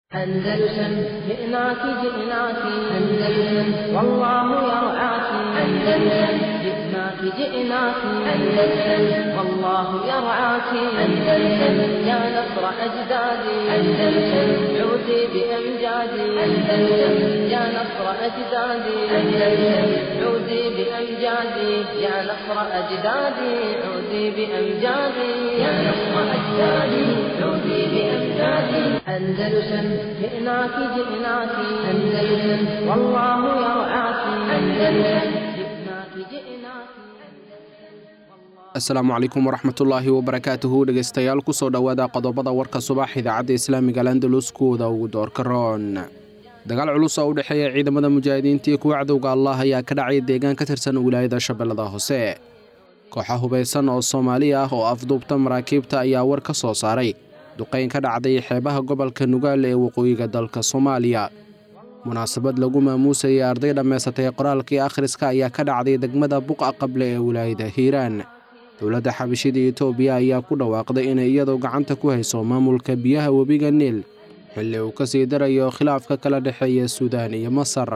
أندلسن جئناك جئناك أندلسن والله يرعاك أندلسن جئناك جئناك أندلسن والله يرعاك أندلسن يا نصر أجدادي أندلسن عودي بأمجادي أندلسن يا نصر أجدادي أندلسن عودي بأمجادي يا نصر أجدادي عودي بأمجادي يا نصر أجدادي عودي بأمجادي أندلسن جئناك جئناك أندلسن والله يرعاك أندلسن جئناك جئناك asalaamu calaykum waraxmatullaahi wabarakaatuhu dhegeystayaal kusoo dhowaada qodobada warka subax idaacadda islaamiga landalus kuwooda ugu doorka roon dagaal culus oo u dhexeeya ciidamada mujaahidiinta iyo kuwa cadowga allah ayaa ka dhacay deegaan ka tirsan wilaayada shabeellada hoose kooxa hubaysan oo soomaali ah oo afduubta maraakiibta ayaa war ka soo saaray duqayn ka dhacday xeebaha gobolka nugaal ee waqooyiga dalka soomaaliya munaasabad lagu maamuusayay arday dhammaysatay qoraalkii akhriska ayaa ka dhacday degmada buqa qable ee wilaayada hiiraan dowladda xabashida etoobiya ayaa ku dhawaaqday inay iyadoo gacanta ku hayso maamulka biyaha webiga niil xilli uu ka sii darayo khilaafka kala dhexeeya suudaan iyo masar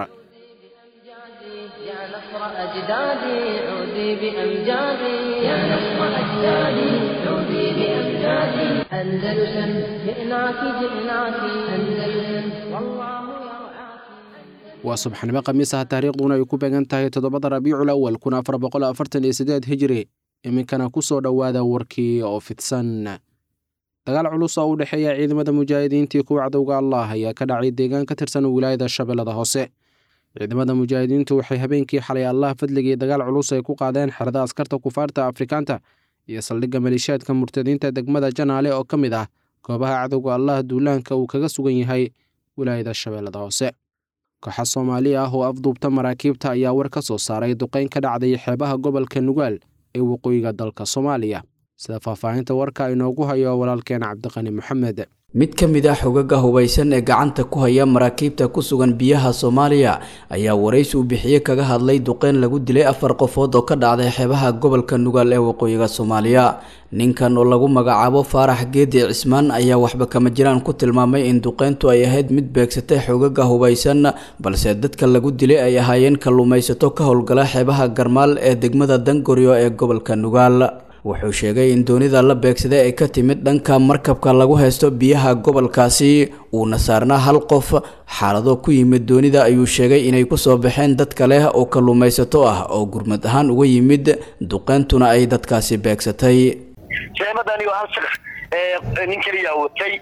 يا نصر أجدادي عودي بأمجادي يا نصر أجدادي عودي بأمجادي أندلسن جئناك جئناك أندلسن والله يرعاك waa subxnimo khamiisaha taariikhduna ay ku beegan tahay toddobada rabiicul awal kun afar boqol afartan iyo siddeed hijri iminkana ku soo dhowaada warkii oo fidsan dagaal culus oo u dhexeeya ciidamada mujaahidiinta iyo kuwa cadowga allah ayaa ka dhacay deegaan ka tirsan wilaayada shabeellada hoose ciidamada mujaahidiintu waxay habeenkii xalay allah fadligii dagaal culus ay ku qaadeen xerada askarta kufaarta afrikaanta iyo saldhigga maleeshiyaadka murtadiinta degmada janaale oo ka mid ah goobaha cadowga allah duulaanka uu kaga sugan yahay wilaayada shabeellada hoose kooxa soomaali ah oo afduubta maraakiibta ayaa war ka soo saaray duqayn ka dhacday xeebaha gobolka nugaal ee waqooyiga dalka soomaaliya sida faahfaahinta warka inoogu hayo walaalkeen cabdiqani moxamed mid ka mid ah xogaga hubaysan ee gacanta ku haya maraakiibta ku sugan biyaha soomaaliya ayaa waraysi uu bixiye kaga hadlay duqeyn lagu dilay afar qofood oo ka dhacday xeebaha gobolka nugaal ee waqooyiga soomaaliya ninkan oo lagu magacaabo faarax geedi cismaan ayaa waxba kama jiraan ku tilmaamay in duqeyntu ay ahayd mid beegsatay xogaga hubaysan balse dadka lagu dilay ay ahaayeen kalluumaysato ka howlgala xeebaha garmaal ee degmada dangoryo ee gobolka nugaal wuxuu sheegay in doonida la beegsaday ay ka timid dhanka markabka lagu haysto biyaha gobolkaasi uuna saarnaa hal qof xaalado ku yimid doonida ayuu sheegay inay kusoo baxeen dad kale oo kalluumaysato ah oo gurmad ahaan uga yimid duqeyntuna ay dadkaasi beegsatay sheemadani waa hal shaqs nin keliyaa watay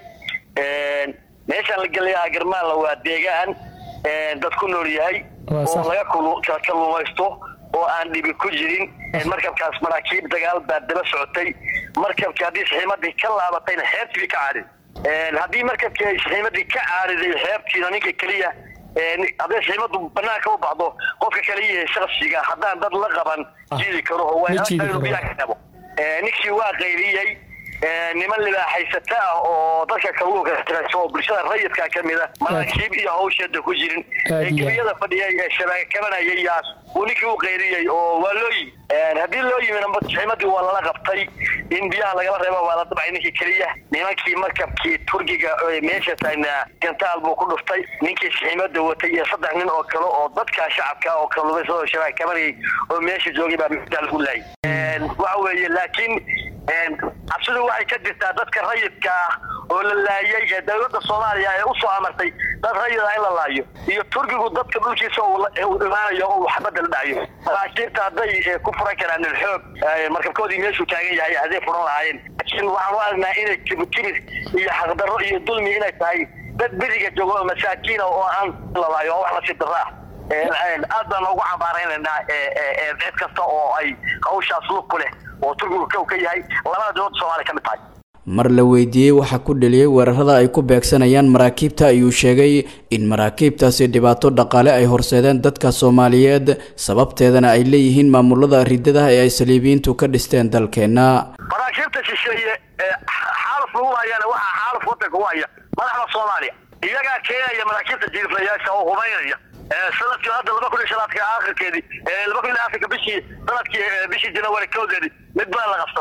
meeshaan la gelayaa garmaalla waa deegaan dad ku nool yahay oo laga kalluumaysto oo aan dhibi ku jirin markabkaas maraakiib dagaal baa daba socotay markabkii haddii saxiimadii ka laabatayna xeebtii ka caarid haddii markabkii ay saxiimadii ka caariday xeebtiina ninka keliya hadday saxiimadu banaanka u baxdo qofka kaliya shaksiga haddaan dad la qaban jiidi karo oo biyaa ka dhabo ninkii waa qayliyey niman libaaxaysata ah oo dadka kalluunka tirayso oo bulshada rayidka ka mid a maraakiib iyo hawsheeda ku jirin ee gebiyada fadhiyay ee shabaag kabanayay yaas uu ninkii u qayriyey oo waa loo yimi haddii loo yimina saxiimadii waa lala qabtay in biyaha lagala reebo waa la dabcay ninkii keliya nimankii markabkii turkiga meesha taagnaa gantaal buu ku dhuftay ninkii saxiimada watay iyo saddex nin oo kale oo dadka shacabka oo kalluumaysa oo shabaag kabanayay oo meesha joogay baa meesha lagu laayay waxa weeye laakiin cabsidu waxay ka jirtaa dadka rayidka ah oo la laayay ee dowladda soomaaliya ee usoo amartay dad rayid ah in la laayo iyo turkigu dadka dhulkiisa uu imaanayo oo xabadda la dhacayo maraakiibta hadday ku furan karaan ilxoog markabkoodii meeshuu taagan yahay hadday furan lahaayeen laakiin waxaan u aragnaa inay kibir iyo xaqdarro iyo dulmi inay tahay dad beriga joogo oo masaakiina oo aan la laayo oo wax nasiib darro ah aad baan ugu cambaaraynaynaa cid kasta oo ay hawshaas lug ku leh oo turkigu kow ka yahay labada dowladda soomaaliya ka mid tahay mar la weydiiyey waxa ku dheliyey weerarada ay ku beegsanayaan maraakiibta ayuu sheegay in maraakiibtaasi dhibaato dhaqaale ay horseedeen dadka soomaaliyeed sababteedana ay leeyihiin maamulada ridada ee ay saliibiyiintu ka dhisteen dalkeenna maraakiibta shisheeye xaalaf lagu hayana waxaa xaalaf wadanka u haya madaxda soomaaliya iyagaa keenaya maraakiibta jiiflayaasha oo hubaynaya sanadkii hadda laba kun iyo shanaadka aakhirkeedii laba kun iyo afrika bishii sanadkii bishii janawari kowdeedii mid baa la qabsaday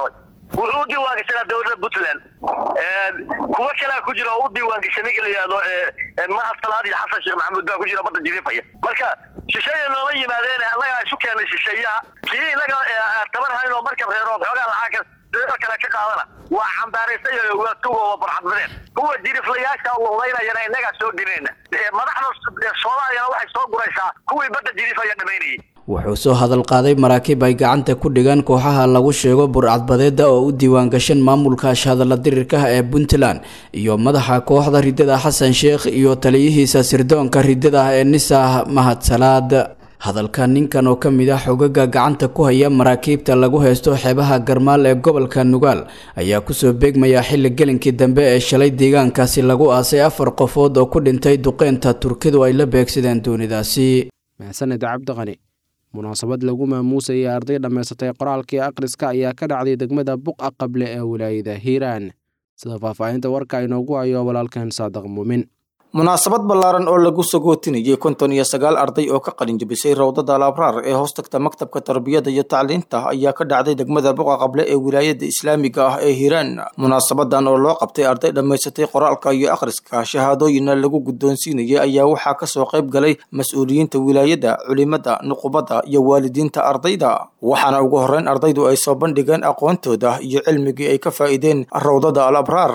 wuxuu u diiwaangashanaa dowladda puntland kuwa kalea ku jira oo u diiwaangashay ninka la yihahdo mahad salaad iyo xasan sheekh maxamuud baa ku jira badda jiriifaya marka shisheeya nooma yimaadeen annagaa isu keenay shisheeyaha kii inaga tabar hayn oo markab reero xoogaa lacagka doo kale ka qaadana waa cambaaraysayo waa tugoo barxadmadeen kuwa jiriflayaasha ludaynayana innagaa soo dhinayna madaxda soomaaliyana waxay soo guraysaa kuwii badda jiriifaya dhamaynayay wuxuu soo hadal qaaday maraakiib ay gacanta ku dhigaan kooxaha lagu sheego burcadbadeeda oo u diiwaangashan maamulka ashhadalla dirirkaha ee puntland iyo madaxa kooxda ridada xasan sheekh iyo taliyihiisa sirdoonka ridada ah ee nisah mahad salaad hadalka ninkan oo ka mid ah xogaga gacanta ku haya maraakiibta lagu haysto xeebaha garmaal ee gobolka nugaal ayaa kusoo beegmaya xilli gelinkii dambe ee shalay deegaankaasi lagu aasay afar qofood oo ku dhintay duqeynta turkidu ay la beegsadeen doonidaasi maxsaned cabdiqani munaasabad lagu maamuusayay arday dhammaysatay qoraalkii akhriska ayaa ka dhacday degmada buqa qable ee wilaayada hiiraan sida faahfaahinta warka inoogu hayo walaalkan saadaq muumin munaasabad ballaaran oo lagu sagootinayay konton iyo sagaal arday oo ka qalin jabisay rawdada alabraar ee hoos tagta maktabka tarbiyada iyo tacliinta ayaa ka dhacday degmada buqa qable ee wilaayada islaamiga ah ee hiiraan munaasabadan oo loo qabtay arday dhammaysatay qoraalka iyo akhriska shahaadooyinna lagu guddoonsiinayay ayaa waxaa kasoo qayb galay mas-uuliyiinta wilaayada culimada nuqubada iyo waalidiinta ardayda waxaana ugu horreyn ardaydu ay soo bandhigeen aqoontooda iyo cilmigii ay ka faa'iideen rawdada alabraar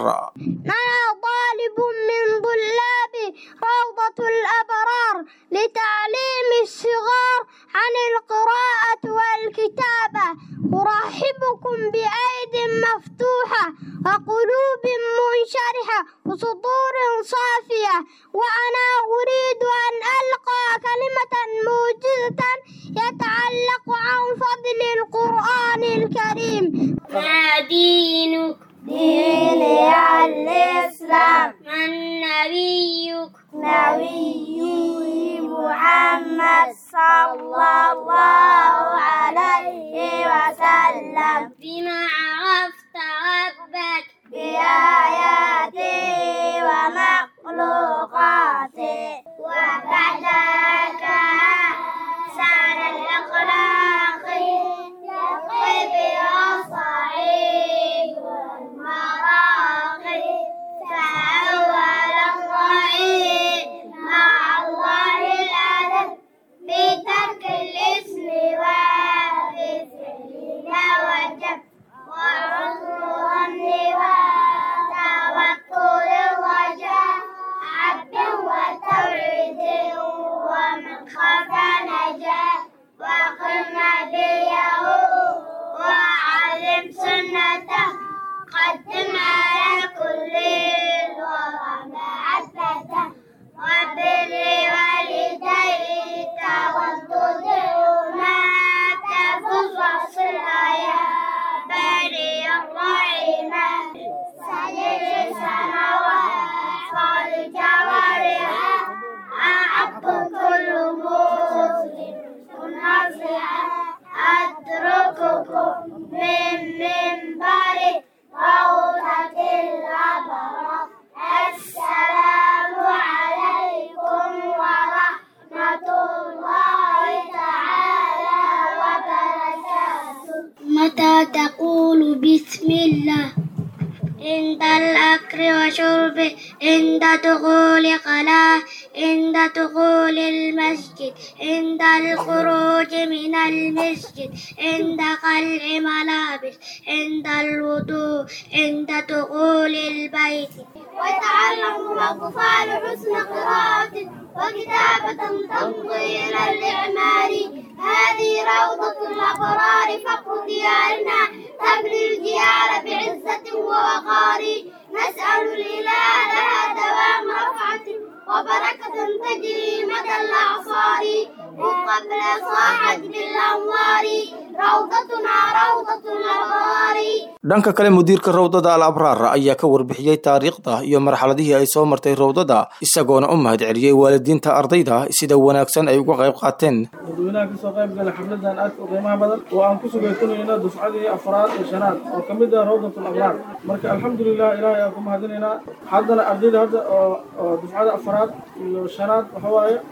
روضة الأبرار لتعليم الصغار عن القراءة والكتابة أرحبكم بأيد مفتوحة وقلوب منشرحة وصدور صافية وأنا أريد أن ألقى كلمة موجزة يتعلق عن فضل القرآن الكريم ما دينك ديني الإسلام من نبيك نبي محمد صلى الله عليه وسلم بما عرفت ربك بآياته ومخلوقاته وبعدك أحسن الأخلاق يقف الصعيد والمراقي فأول الضعيف مع الله الأدب بترك الاسم وبفعل وجب وعذر النوى توكل الرجاء عبد وتوعيد ومن خاف نجا وقم نبيه وعلم سنته قدم على كل الورى ما أثبته وبر والديك وانتظرهما تفوز واصل يا بني الرحيمة سجد السماوات والجوارح أعب كل مسلم نصيحة أترككم من منبر روضة الأبرار السلام عليكم ورحمة الله تعالى وبركاته متى تقول بسم الله عند الأكل وشرب عند دخول قلاه عند دخول المسجد عند الخروج من المسجد عند قلع ملابس عند الوضوء عند دخول البيت ويتعلم الأطفال حسن قراءة وكتابة تمضي إلى الإعمار هذه روضة الأبرار فقر ديارنا تبني الجيال بعزة ووقار نسأل الإله لها دوام رفعة وبركة تجري مدى الأعصار وقبل صاحت بالأنوار روضتنا روضة الأبرار dhanka kale mudiirka rawdada al abraar ayaa ka warbixiyey taariikhda iyo marxaladihii ay soo martay rawdada isagoona u mahad celiyey waalidiinta ardayda sida wanaagsan ay uga qayb qaateen dadweynaha kasoo qayb gala xafladan aadka u qiimaha badan oo aan ku sugaysanayno dufcadii afraad iyo shanaad oo ka mid ah rawdatul abraar marka alxamdulilah ilaahay aan ku mahadinaynaa haddana ardayda hadda oo oo dufcada afraad iyo shanaad waxa waaye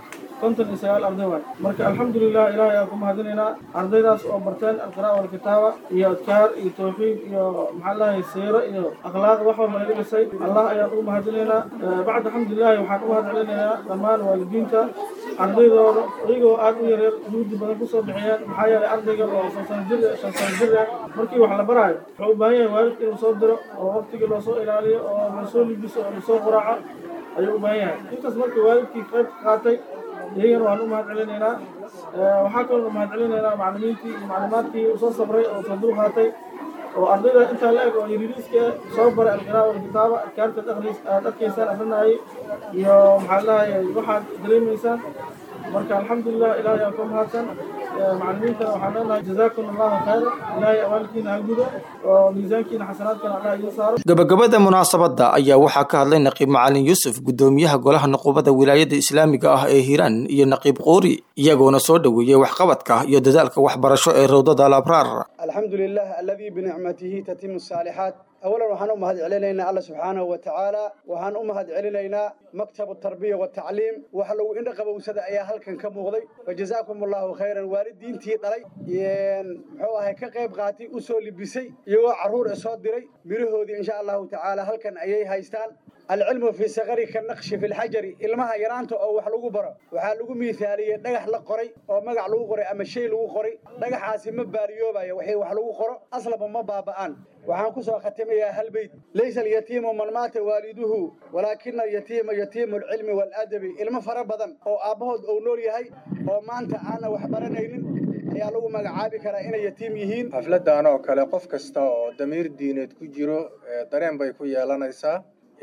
konton iyo sagaal arday waay marka alxamdulilah ilaahay aan ku mahadinaynaa ardaydaas oo barteen alqira'a walkitaaba iyo adkaar iyo tawxiid iyo maxaa lahay siiro iyo akhlaaq wax walba laga dhisay allah ayaan ugu mahadinaynaa bacda alxamdulilahi waxaan u mahad celinaynaa dhammaan waalidiinta ardaydooda iyagoo aad u yareer juhdi badan kusoo bixiyeen maxaa yeelay ardayga oo shan sano jir shan sano jir ah markii wax la baraayo wuxuu u baahan yahay waalidka inuu soo diro oo waqtigii loosoo ilaaliyo oo lasoo libiso oo lasoo quraaco ayuu u baahan yahay intaas markii waalidkii qayb ka qaatay iyagana waan u mahad celinaynaa waxaa kaloo u mahad celinaynaa macallimiintii iyo maclumaadkii usoo sabray oo soo dul qaatay oo ardayda intaa la eg oo yariiriiska soo baray alqiraa walkitaaba adkaartaad akhris aad arkaysaan akrinayay iyo maxaa lahayay waxaad dareemaysaan marka alxamdulilah ilaahay aan ku mahadsan macallimiintana waxaan leenahay jazaakum allahu khayra ilaahay abaalkiina ha gudo oo miisaankiina xasanaadkana allah idiin saaro gabagabada munaasabadda ayaa waxaa ka hadlay naqiib macalin yuusuf guddoomiyaha golaha nuqubada wilaayada islaamiga ah ee hiiraan iyo naqiib qoori iyagoona soo dhoweeyey waxqabadka iyo dadaalka waxbarasho ee rawdada alabraar alxamdu lilah aladii binicmatihi tatimu saalixaat awalan waxaan u mahad celinaynaa alla subxaanahu wa tacaala waxaan u mahad celinaynaa maktabu tarbiya watacliim wax lagu indha qabowsada ayaa halkan ka muuqday fajazaakum allahu khayran waalidiintii dhalay muxuu ahay ka qayb qaatay u soo libisay iyagoo carruur e soo diray mirahoodii insha allahu tacaala halkan ayay haystaan alcilmu fii sakari ka naqshi fi lxajari ilmaha yaraanta oo wax lagu baro waxaa lagu miithaaliyey dhagax la qoray oo magac lagu qoray ama shay lagu qoray dhagaxaasi ma baariyoobayo waxay wax lagu qoro aslaba ma baaba'aan waxaan ku soo khatimayaa hal beyd laysa alyatiimu man maata waaliduhu walaakina alyatiima yatiimu alcilmi waalaadabi ilmo fara badan oo aabbahood uu nool yahay oo maanta aana wax baranaynin ayaa lagu magacaabi karaa inay yatiim yihiin xafladdan oo kale qof kasta oo damiir diineed ku jiro dareen bay ku yeelanaysaa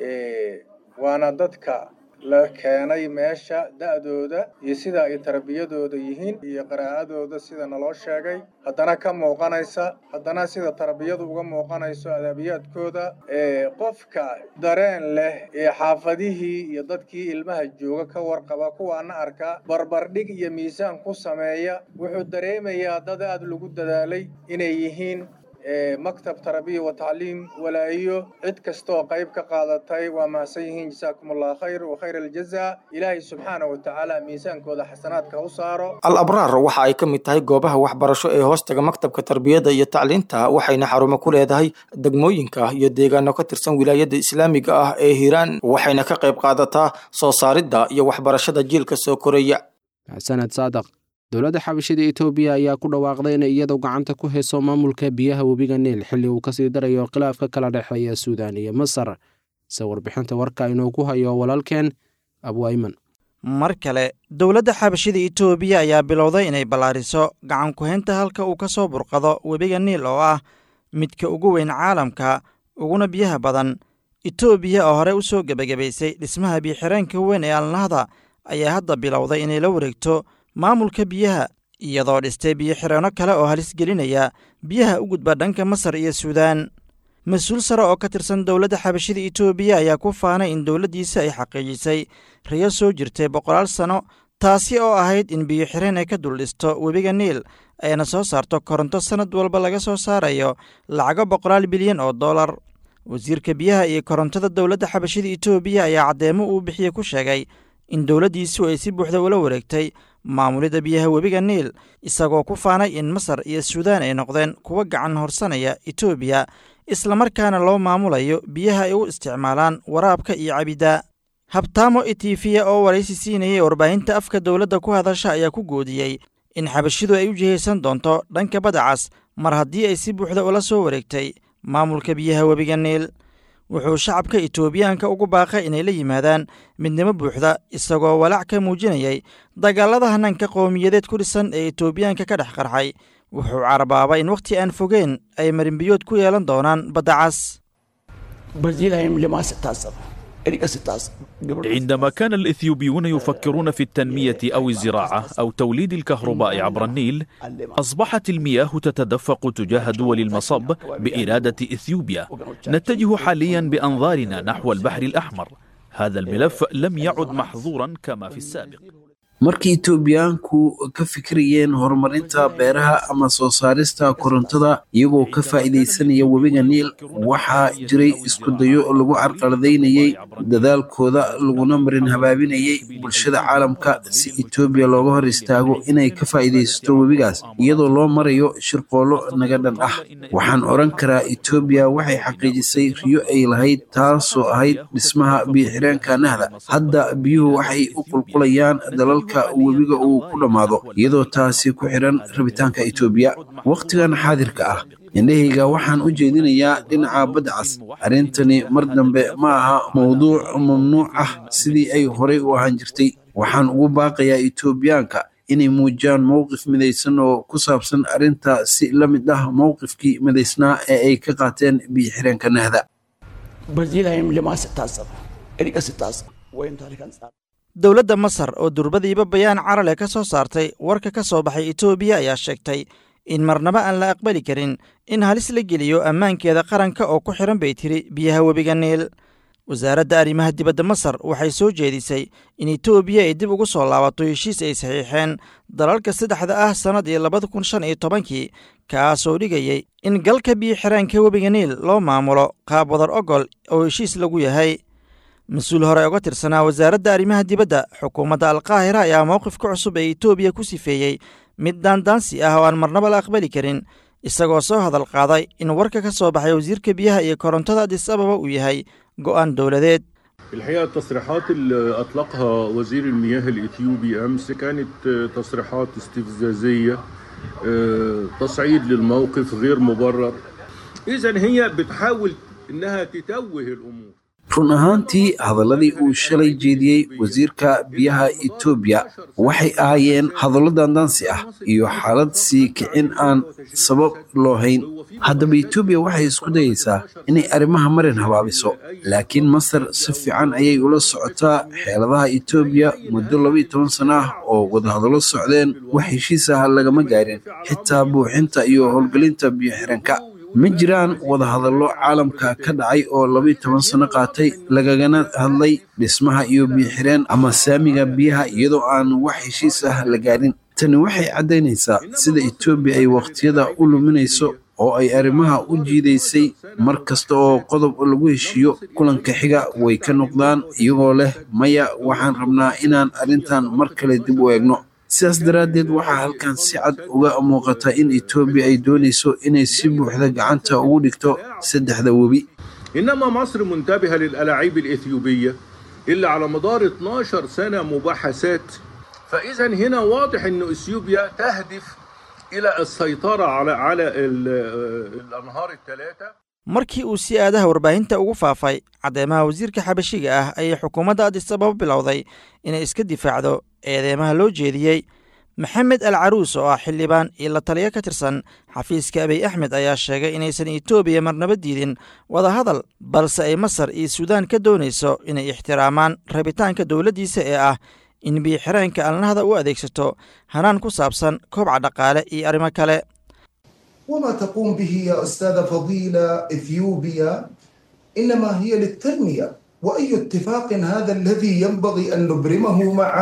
waana dadka la keenay meesha da'dooda iyo sida ay tarbiyadooda yihiin iyo qiraa'adooda sida naloo sheegay haddana ka muuqanaysa haddana sida tarbiyadu uga muuqanayso adabiyaadkooda qofka dareen leh ee xaafadihii iyo dadkii ilmaha jooga ka warqaba kuwaana arka barbardhig iyo miisaan ku sameeya wuxuu dareemayaa dad aad lagu dadaalay inay yihiin maktab tarabiya wa tacliim walaayo cid kastooo qayb ka qaadatay waa mahadsan yihiin jasaakum allah khayr wa khayr aljaza ilaahay subxaana wa tacaala miisaankooda xasanaadka u saaro al abraar waxa ay ka mid tahay goobaha waxbarasho ee hoostaga maktabka tarbiyadda iyo tacliinta waxayna xarumo ku leedahay degmooyinka iyo deegaano ka tirsan wilaayada islaamiga ah ee hiiraan waxayna ka qayb qaadataa soo saaridda iyo waxbarashada jiilka soo koraya sanad saadaq dowladda xabashida etoobiya ayaa ku dhawaaqday inay iyadu gacanta ku hayso maamulka biyaha webiga niil xilli uu kasii darayo khilaafka kala dhexeeya suudaan iyo masar se warbixinta warka inuu ku hayo walaalkeen abwayman mar kale dowladda xabashida etoobiya ayaa bilowday inay ballaariso gacan ku-haynta halka uu ka soo burqado webiga niil oo ah midka ugu weyn caalamka uguna biyaha badan etoobiya oo hore u soo gebagabaysay dhismaha biyoxireenka weyn ee alnahda ayaa hadda bilowday inay la wareegto maamulka biyaha iyadoo dhistay biyo-xireenno kale oo halis gelinaya biyaha u gudba dhanka masar iyo suudaan mas-uul sare oo ka tirsan dowladda xabashida etoobiya ayaa ku faanay in dowladdiisa ay xaqiijisay riyo soo jirtay boqolaal sanno taasi oo ahayd in biyo-xireen ay ka dul dhisto webiga niil ayna soo saarto koronto sannad walba laga soo saarayo lacago boqolaal bilyan oo dollar wasiirka biyaha iyo korontada dowladda xabashida etoobiya ayaa caddeemo uu bixiye ku sheegay in dowladdiisu ay si buuxda ula wareegtay maamulidda biyaha webiga niil isagoo ku faanay in masar iyo suudaan ay noqdeen kuwa gacan horsanaya etoobiya islamarkaana loo maamulayo biyaha ay u isticmaalaan waraabka iyo cabidda habtaamo etifiya oo waraysi siinayay warbaahinta afka dowladda ku hadasha ayaa ku goodiyey in xabashidu ay u jihaysan doonto dhanka badacas mar haddii ay si buuxda ula soo wareegtay maamulka biyaha webiga niil wuxuu shacabka etoobiyaanka ugu baaqay inay la yimaadaan midnimo buuxda isagoo walaac ka muujinayay dagaalada hanaanka qowmiyadeed ku dhisan ee etoobiyaanka ka dhex qarxay wuxuu carabaabay in wakhti aan fogeen ay marinbiyood ku yeelan doonaan baddacas عندما كان الإثيوبيون يفكرون في التنمية أو الزراعة أو توليد الكهرباء عبر النيل أصبحت المياه تتدفق تجاه دول المصب بإرادة إثيوبيا نتجه حاليا بأنظارنا نحو البحر الأحمر هذا الملف لم يعد محظورا كما في السابق markii etoobiyaanku ka fikirayeen horumarinta beeraha ama soo saarista korontada iyagoo ka faa'iidaysanaya webiga niil waxaa jiray iskudayo lagu carqaladaynayey dadaalkooda laguna marin habaabinayay bulshada caalamka si etoobiya looga hor istaago inay ka faa'iidaysato webigaas iyadoo loo marayo shirqoollo naga dhan ah waxaan odhan karaa etoobiya waxay xaqiijisay riyo ay lahayd taasoo ahayd dhismaha biyo-xireenka nahda hadda biyuhu waxay u qulqulayaan dalalka webiga uu ku dhammaado iyadoo taasi ku xiran rabitaanka etoobiya wakhtigan xaadirka ah indhahayga waxaan u jeedinayaa dhinaca badda cas arrintani mar dambe ma aha mowduuc mamnuuc ah sidii ay horey u ahaan jirtay waxaan ugu baaqayaa etoobiyaanka inay muujiyaan mowqif midaysan oo ku saabsan arrinta si la mid ah mowqifkii midaysnaa ee ay ka qaateen biyo-xireenka nahda dowladda masar oo durbadiiba bayaan carale ka soo saartay warka ka soo baxay etoobiya ayaa sheegtay in marnaba aan la aqbali karin in halis la geliyo ammaankeeda qaranka oo ku xiran bay tiri biyaha webiga niil wasaaradda arrimaha dibadda masar waxay soo jeedisay in etoobiya ay dib ugu soo laabato heshiis ay saxiixeen dalalka saddexda ah sannadii labada kun shan iyo tobankii kaasoo dhigayay in galka biyo xiraanka webiga niil loo maamulo qaab wadar ogol oo heshiis lagu yahay mas-uul hore uga tirsanaa wasaaradda arrimaha dibadda xukuumadda alkaahira ayaa mowqifka cusub ee etoobiya ku sifeeyey mid daandaansi ah oo aan marnaba la aqbali karin isagoo soo hadal qaaday in warka ka soo baxay wasiirka biyaha iyo korontada adis ababa uu yahay go'aan dowladeed الحقيقة التصريحات اللي أطلقها وزير المياه الإثيوبي أمس كانت تصريحات استفزازية تصعيد للموقف غير مبرر إذا هي بتحاول إنها تتوه الأمور run ahaantii hadalladii uu shalay jeediyey wasiirka biyaha etoobiya waxay ahaayeen hadallo daandaansi ah iyo xaalad sii kicin aan sabab loo hayn haddaba etoobiya waxay isku dayaysaa inay arrimaha marin habaabiso laakiin masar si fiican ayay ula socotaa xeeladaha etoobiya muddo labaiyo toban sano ah oo wadahadallo socdeen wax heshiis ah lagama gaarin xitaa buuxinta iyo howlgelinta biyo xiranka ma jiraan wadahadallo caalamka ka dhacay oo labaiyo toban sano qaatay lagagana hadlay dhismaha iyo biyoxireen ama saamiga biyaha iyadoo aan wax heshiis ah la gaarin tani waxay caddaynaysaa sida etoobiya ay wakhtiyada u luminayso oo ay arrimaha u jiidaysay mar kasta oo qodob lagu heshiiyo kulanka xiga way ka noqdaan iyagoo leh maya waxaan rabnaa inaan arrintan mar kale dib u eegno sidaas daraaddeed waxaa halkan si cad uga muuqata in etoobiya ay doonayso inay si buuxda gacanta ugu dhigto saddexda webi إنما مصر منتبهة للألاعيب الإثيوبية اللي على مدار 12 سنة مباحثات فإذا هنا واضح أن إثيوبيا تهدف إلى السيطرة على على الأنهار الثلاثة markii uu si aadaha warbaahinta ugu faafay caddeemaha wasiirka xabashiga ah ayay xukuumadda adis ababa bilowday inay iska difaacdo eedeymaha loo jeediyey maxamed al caruus oo ah xildhibaan iyo la taliyo ka tirsan xafiiska abiy axmed ayaa sheegay inaysan etoobiya marnaba diidin wadahadal balse ay masar iyo suudaan ka doonayso inay ixtiraamaan rabitaanka dowladdiisa ee ah in biyoxireenka alnahda u adeegsato hanaan ku saabsan koobca dhaqaale iyo arrimo kale وما تقوم به يا أستاذة فضيلة إثيوبيا إنما هي للتنمية وأي اتفاق هذا الذي ينبغي أن نبرمه مع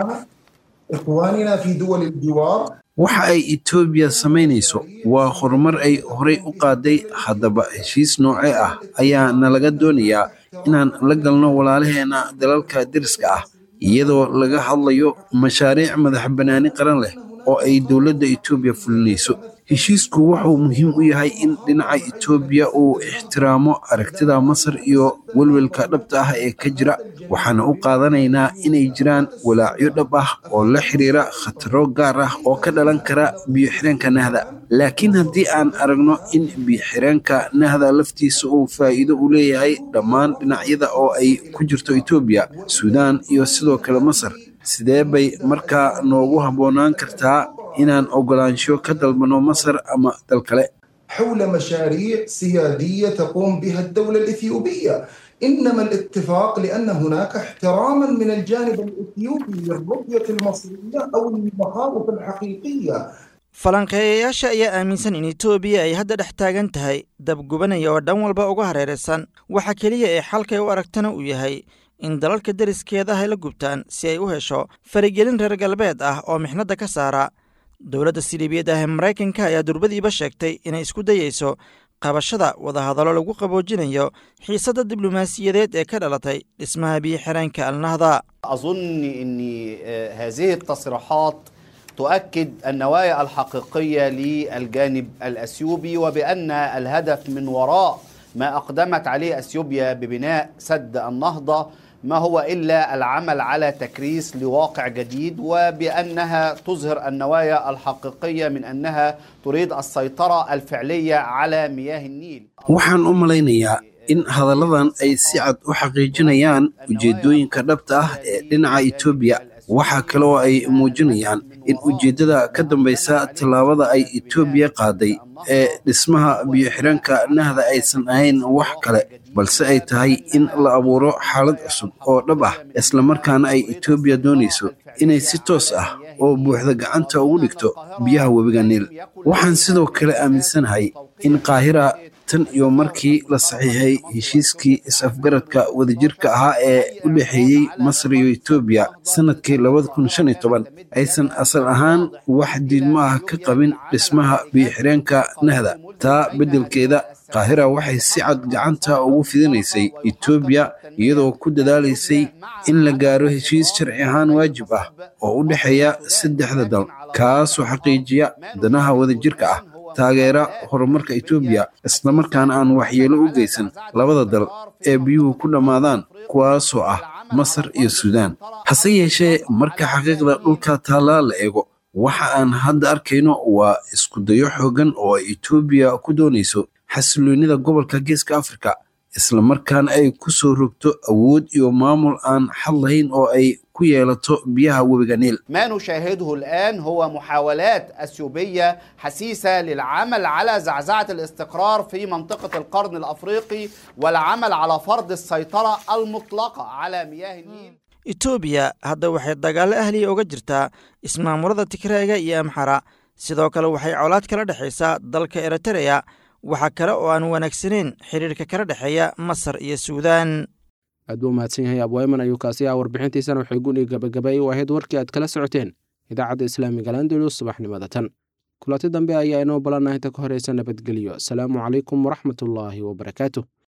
إخواننا في دول الجوار waxa ay etoobiya samaynayso waa horumar ay horey u qaaday haddaba heshiis noocee ah ayaa nalaga doonayaa inaan la galno walaalaheena dalalka deriska ah iyadoo laga hadlayo mashaariic madax bannaani qaran leh oo ay dowladda etoobiya fulinayso heshiisku wuxuu muhiim u yahay in dhinaca etoobiya uu ixtiraamo aragtida masar iyo welwelka dhabta ah ee ka jira waxaana u qaadanaynaa inay jiraan walaacyo dhab ah oo la xiriira khataro gaar ah oo ka dhalan kara biyo-xireenka nahda laakiin haddii aan aragno in biyo-xireenka nahda laftiisa uu faa'iido u leeyahay dhammaan dhinacyada oo ay ku jirto etoobiya suudaan iyo sidoo kale masar sidee bay markaa noogu habboonaan kartaa inaan ogolaansho ka dalbano masar ama dal kale حول مشاريع سيادية تقوم بها الدولة الإثيوبية إنما الاتفاق لأن هناك احتراما من الجانب الإثيوبي للرؤية المصرية أو المخاوف الحقيقية falanqeeyayaasha ayaa aaminsan in etoobiya ay hadda dhex taagan tahay dabgubanaya oo dhan walba uga hareeraysan waxa keliya ee xalkay u aragtana uu yahay in dalalka deriskeeda ay la gubtaan si ay u hesho faragelin reer galbeed ah oo mixnadda ka saara dowladda siliibiyad ah ee maraykanka ayaa durbadiiba sheegtay inay isku dayeyso qabashada wadahadallo lagu qaboojinayo xiisadda diblomaasiyadeed ee ka dhalatay dhismaha biyo xireenka alnahda أظن أن هذه التصريحات تؤكد النوايا الحقيقية للجانب الأثيوبي وبأن الهدف من وراء ما أقدمت عليه أثيوبيا ببناء سد النهضة ما هو إلا العمل على تكريس لواقع جديد وبأنها تظهر النوايا الحقيقية من أنها تريد السيطرة الفعلية على مياه النيل waxaan u malaynayaa in hadalladan ay si cad u xaqiijinayaan ujeeddooyinka dhabta ah ee dhinaca etoobiya waxaa kale oo ay muujinayaan in ujeeddada ka dambaysa tallaabada ay etoobiya qaaday ee dhismaha biyo-xidhanka nahda aysan ahayn wax kale balse ay tahay in la abuuro xaalad cusub oo dhab ah islamarkaana ay etoobiya doonayso inay si toos ah oo buuxda gacanta ugu dhigto biyaha webiga niil waxaan sidoo kale aaminsanahay in qaahira tan iyo markii la saxiixay heshiiskii is-afgaradka wadajirka ahaa ee u dhexeeyey masar iyo etoobiya sannadkii labada kun shan iyo toban aysan asal ahaan wax diidmo ah ka qabin dhismaha biyo-xireenka nahda taa beddelkeeda qaahira waxay si cad gacanta ugu fidinaysay etoobiya iyadoo ku dadaalaysay in la gaaro heshiis sharci ahaan waajib ah oo u dhexeeya saddexda dal kaasoo xaqiijiya danaha wadajirka ah taageera horumarka etoobiya islamarkaana aan waxyeelo u geysan labada dal ee biyuhu ku dhammaadaan kuwaasoo ah masar iyo suudaan hase yeeshee marka xaqiiqda dhulka taallaa la eego waxa aan hadda arkayno waa iskudayo xooggan oo ay etoobiya ku doonayso xasiloonnida gobolka geeska afrika islamarkaana ay ku soo rogto awood iyo maamul aan xad lahayn oo ay ku yeelato biyaha webiga niil ما نشاهده الآن هو محاولات أثيوبية حسيسة للعمل على زعزعة الاستقرار في منطقة القرن الأفريقي والعمل على فرض السيطرة المطلقة على مياه النيل etoobiya hadda waxay dagaallo ahliya uga jirtaa ismaamulada tigreega iyo amxara sidoo kale waxay colaad kala dhexaysaa dalka eritereya waxaa kale oo aan wanaagsanayn xiriirka kala dhexeeya masar iyo suudaan aad buu mahadsan yahay abwayman ayuu kaasi ah warbixintiisana waxay guni gabagabay u ahayd warkii aad kala socoteen idaacadda islaamiga landulus subaxnimada tan kulanti dambe ayaa inoo balanaha inta ka horeysa nabadgelyo asalaamu calaykum waraxmatullaahi wabarakaatu